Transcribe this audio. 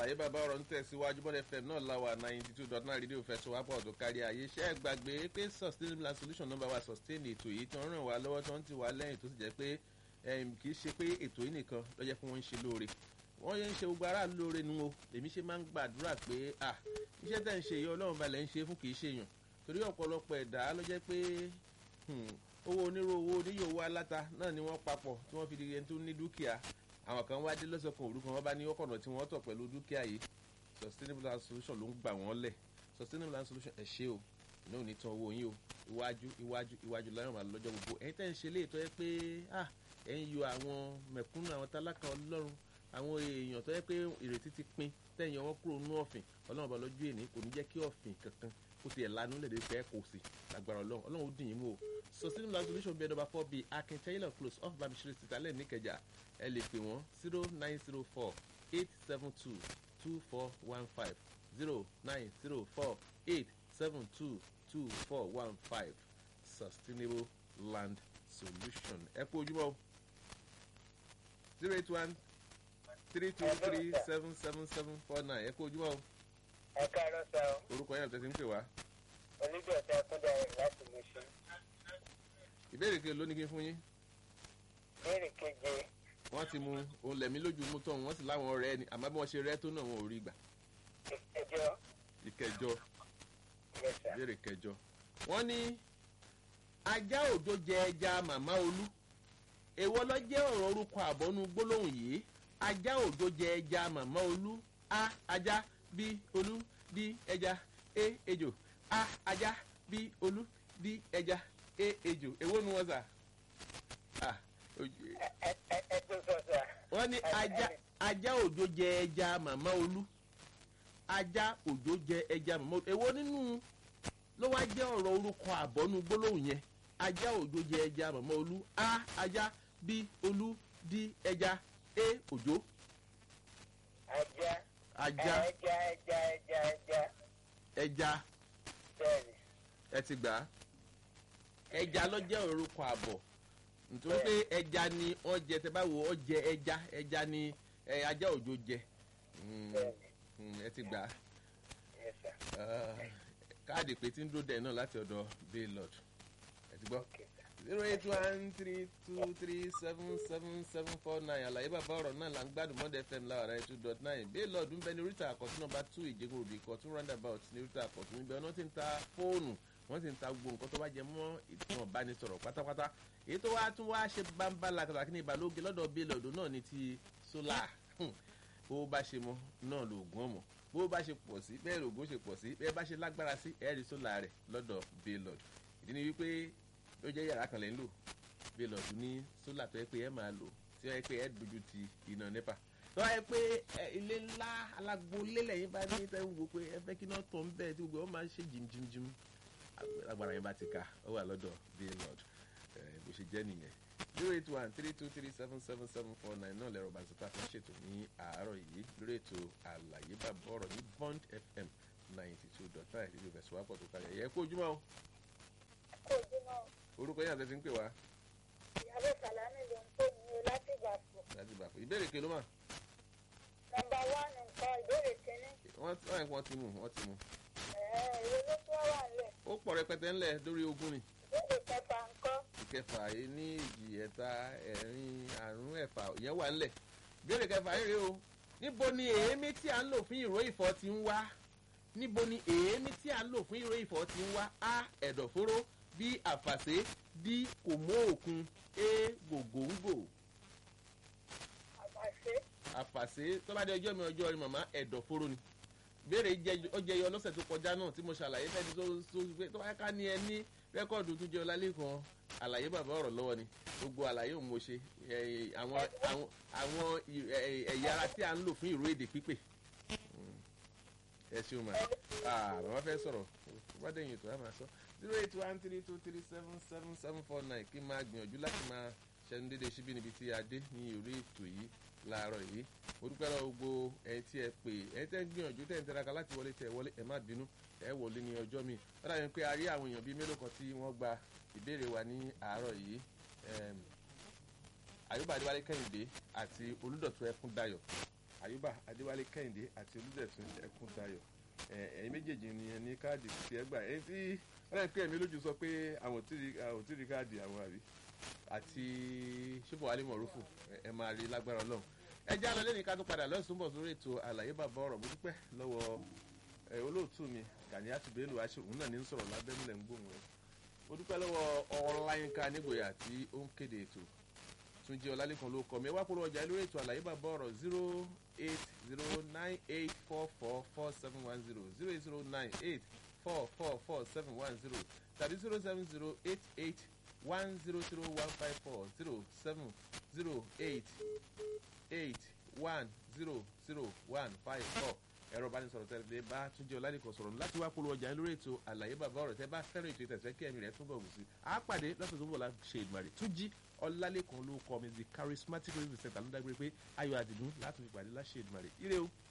àlàyé bàbá ọ̀rọ̀ ń tẹ̀síwájú bọ́dẹ̀ fm náà láwà ninety two dot nine rédíò fẹsọ̀wápọ̀ tó kárí ayé ṣẹ́ ẹ gbàgbé pé sustainable and solution number wa sustain ètò yìí tí wọ́n ràn wá lọ́wọ́ tí wọ́n ti wá lẹ́yìn tó sì jẹ́ pé kì í ṣe pé ètò yìí nìkan ló jẹ́ pé wọ́n ń ṣe lóore wọ́n yẹn ń ṣe gbogbo aráàlú lóore nu o èmi ṣe máa ń gbàdúrà pé ah iṣẹ́ tẹ̀ ń ṣe yìí ọlọ́run balẹ̀ ń ṣe fún kì í ṣe èèyàn torí ọ̀pọ̀lọpọ̀ ẹ̀dá ló jẹ́ pé owó onírò owó oníyò owó aláta náà ni wọ́n papọ̀ tí wọ́n fi di ẹni tó ní dúkìá àwọn kan wá dé lọ́sọ̀kan òru kan wọ́n bá ní ọkọ̀nà tí wọ́n tọ̀ pẹ̀lú dúkìá yìí sustainable land solution ló ń gbà wọ́n lẹ̀ sustainable land solution ẹ̀ ṣe o iná ò ní tan owó yín o iwájú iwájú iwájú láyọ̀ máa lọ́jọ́ gbogbo ẹ̀yin tẹ́ ń ṣe léètọ́ yẹ pé ah ẹ̀ ń yọ àwọn mẹ̀kúnnù àwọn tálákà ọlọ́run àwọn èèyàn tó yẹ pé ìrètí ti pin tẹ̀yìn ọwọ́ kúrò nú ọ̀fìn ọlọ́run ọba lọ́jọ́ èní kò ní jẹ́ kí ọ̀fìn kankan kó tiẹ̀ lanu lè dé fẹ́ kò sí lágbára ọlọ́run ọlọ́run ó dùn yín mú o sustainable land solution bẹ́ẹ̀ nọmba four bíi akin taylor close off bamishiri sitalẹ̀ níkẹjà ẹ lè pè wọ́n zero nine zero four eight seven two two four one five zero nine zero four eight seven two two four one five sustainable land solution ẹ kú ojúmọ́ o zero eight one three two three seven seven seven four nine ẹ kú ojúmọ́ o. ẹ káàárọ̀ sá o. orúkọ yẹn tẹ̀sí ń pè wá. onígbọ̀tà kúndà rẹ̀ láti mú sí. ìbéèrè kejì ló ní kí n fún yín. béèrè keje. wọ́n ti mu òun lẹ̀mí lójú mú tán wọ́n sì láwọn ọ̀rẹ́ ni àmọ́ bí wọ́n ṣe rẹ́ tó náà wọn ò rí gbà. ìkẹjọ. ìkẹjọ yes sir. ìbéèrè kẹjọ. wọ́n ní ajá òjò jẹ ẹja màmá olú èwo ló jẹ́ ọ̀rọ̀ orúkọ àbọ̀nú gbólóhùn yìí ajá òjò jẹ ẹja màmá olú a ajá b olú d ẹja e ejò a ajá b olú d ẹja e ejò èwo nu wọn sà. Ah, ojú- ẹ ẹ ẹ ẹ tó sọ sá. wọ́n ní ajá ajá òjò jẹ ẹja màmá olú ajá òjò jẹ ẹja màmá olú èwo nínú ló wá jẹ́ ọ̀rọ̀ orúkọ àbọ̀nú gbólóhùn yẹn ajá òjò jẹ ẹja màmá olú a ajá b olú d ẹja e òjò ajá. ajá ẹja ẹja ẹja ẹja. ẹja bẹ́ẹ̀ni. ẹ ti gbà á ẹja ló jẹ́ orúkọ àbọ̀ nítorí pé ẹja ni wọ́n jẹ tẹ bá wo ọ jẹ ẹja ẹja ni ẹ, ajá òjò jẹ Mm, bẹ́ẹ̀ni. mm, ẹ ti gbà á. yes sir. Ah, káàdì pé tí ń dúró dẹ̀ náà láti ọ̀dọ̀ baylord ẹ ti gbọ́ okay sir. zero eight one three two three seven seven seven four nine àlàyé bàbá ọ̀rọ̀ náà là ń gbádùn mọ́dẹ fm láwà náà two dot nine baylord ń bẹ ní oríta àkọ́tún nọmba two ìjẹ́gun òbí kọ́tún roundabout ní oríta àkọ́tún níbẹ̀ wọ́n ti ń ta fóònù wọ́n ti ń ta gbogbo nǹkan tó bá jẹ mọ́ ìtàn ìbánisọ̀rọ̀ pátápátá èyí tó wá tún wá ṣe bámbá làkàtàkì ní ìbàlóge lọ́dọ̀ baylord náà ní ti solar Hmm. bó bá ṣe mọ náà lóògùn ọmọ bó bá ṣe pọ̀ sí bẹ́ẹ̀ lóògùn ṣe pọ̀ sí bẹ́ẹ̀ bá ṣe lágbára sí ẹ̀rí sólà rẹ̀ lọ́dọ̀ baylord ìdí ni wípé ó jẹ́ yàrá kan lẹ́ ń lò baylord ní sólà tó yẹ pé ẹ máa lò tí ó yẹ pé ẹ dojú ti iná nepa tó yẹ pé ẹ, ilé ńlá alágbolé lẹ́yìn bá ní tẹ́ ń wo pé ẹ fẹ́ kí náà tọ̀ ń bẹ́ẹ̀ tí gbogbo wọn máa ń ṣe jìmjìmjìm agbára yẹn bá ti ka ó wà lọ́dọ̀ baylord ẹ, bó ṣe jẹ́ nìyẹn zero eight one three two three seven seven seven four nine náà lẹ́rọ bá sọ́tà fún ṣètò ní àárọ̀ yìí lórí ètò àlàyé bàbá ọ̀rọ̀ ní bond fm ninety two dot nine ìlú ìfẹ̀sùwápọ̀ tó kalẹ̀ ẹ̀yẹ kó ojúmọ́ o kó ojúmọ́ orúkọ yẹn àti ti ń pè wá ìyàwó sàlámì ló ń pè ní o láti ìgbàpọ̀. láti gbà pé ìbéèrè kelo mà nọmba wán nǹkan ìbéèrè kínní wọ́n wọ́n wọ́n ti mú wọ́n ti mú ẹ̀ẹ́ ìwé ló tún wà nílẹ̀ ó pọ̀ rẹpẹtẹ ńlẹ̀ lórí ogún ni ìbéèrè kẹfà ńkọ́ ìkẹfà yìí ní ìjì ẹ̀ta ẹ̀rin àrún ẹ̀fà ìyẹn wà ńlẹ̀ ìbéèrè kẹfà yìí rèé o níbo ni èémí tí à ń lò fún ìró ìfọ́ ti ń wá níbo ni èémí tí à ń lò fún ìró ìfọ́ ti ń wá a ẹ̀dọ̀fóró b àfàṣe d kò mú òkun a gògóńgò àbàṣe àfàṣe tó bá dé ọjọ́ mi ọjọ́ rí màmá ẹ̀dọ̀fóró ni béèrè jẹ- ó jẹyọ lọ́sẹ̀ tó kọjá náà tí mo ṣàlàyé fẹ́ni tó tó pé tó wáyé ká ní ẹ ní rẹ́kọ̀dù tó jẹ́ ọlálẹ́kan àlàyé bàbá ọ̀rọ̀ lọ́wọ́ ni gbogbo àlàyé òun mo ṣe ẹ, àwọn àwọn àwọn ì- ẹ- ẹ̀yà ara tí a ń lò fún ìró èdè pípè Mm. ẹ ṣeun ma bàbá fẹ́ sọ̀rọ̀ wá dẹ̀yìn ètò àmà sọ zero eight one three two three seven seven seven four nine kí n máa gbìyànjú láti máa ṣẹnu dédé síbí níbi tí a dé ní orí ètò yìí láàárọ̀ yìí mo dúpẹ́ lọ gbogbo ẹni tí ẹ pè ẹni tẹ́ ń gbìyànjú tẹ́ ń tẹ́raka láti wọlé tẹ́ ẹ wọlé ẹ má bínú ẹ wọlé ní ọjọ́ mi ó dàbí pé a rí àwọn èèyàn bíi mélòó kan tí wọ́n gba ìbéèrè wa ní àárọ̀ yìí Em, àyùbá adéwálé kẹ́hìndé àti olùdọ̀tún ẹkún dayọ̀ àyùbá adéwálé kẹ́hìndé àti olùdẹ̀tún ẹkúntayọ̀ ẹ̀yin méjèèjì ni ẹ ní káàdì tí ẹ gbà ẹni tí ọlọ́run pé ẹ̀mí lójú sọ pé àwọn ò tí ì rí- àwọn ò tí ì rí káàdì àwọn àbí àti ṣùfọ̀ wálé mọ̀rúfù ẹ- ẹ máa rí lágbára ọlọ́run ẹ já lọ lẹ́nu ká tó padà lọ́sùn bọ̀ sórí ètò àlàyé bàbá ọ̀rọ̀ mo dúpẹ́ lọ́wọ́ ẹ, olóòtú mi Gàníyàtú Bello aṣọ òun náà ní ń sọ̀rọ̀ lábẹ́nulẹ̀ ń gbóhùn ẹ̀ mo dúpẹ́ lọ́wọ́ ọláyínká nígboyà tí ó ń kéde ètò túnjí ọlálẹ́kan ló kọ́ mi ẹ wá kúrò ọjà lórí ètò àlàyé bàbá ọ̀rọ̀ zero eight zero nine eight four four four seven one zero zero eight zero nine eight four four four seven one zero tàbí zero seven zero eight eight one zero zero one five four zero seven zero eight eight one zero zero one five four ẹ̀rọ ìbánisọ̀rọ̀ tẹ̀lé bá túnjẹ́ ọlálẹ́kọ̀ọ́ sọ̀rọ̀ láti wá polówó ọjà lórí ètò àlàyé bàbá ọ̀rọ̀ tẹ́ bá fẹ́ràn ètò ìtẹ̀sẹ̀ kí ẹ̀mí rẹ̀ túbọ̀ wù sí. a pàdé lọ́sọ̀ tó bọ̀ la ṣe ìdùmarè túnjí ọlálẹ́kọ̀ọ́ ló kọ́ mi the charismatic representative ló dágbére pé ayọ̀ àdìgún láti fi pàdé láṣẹ ìdùmarè ire o.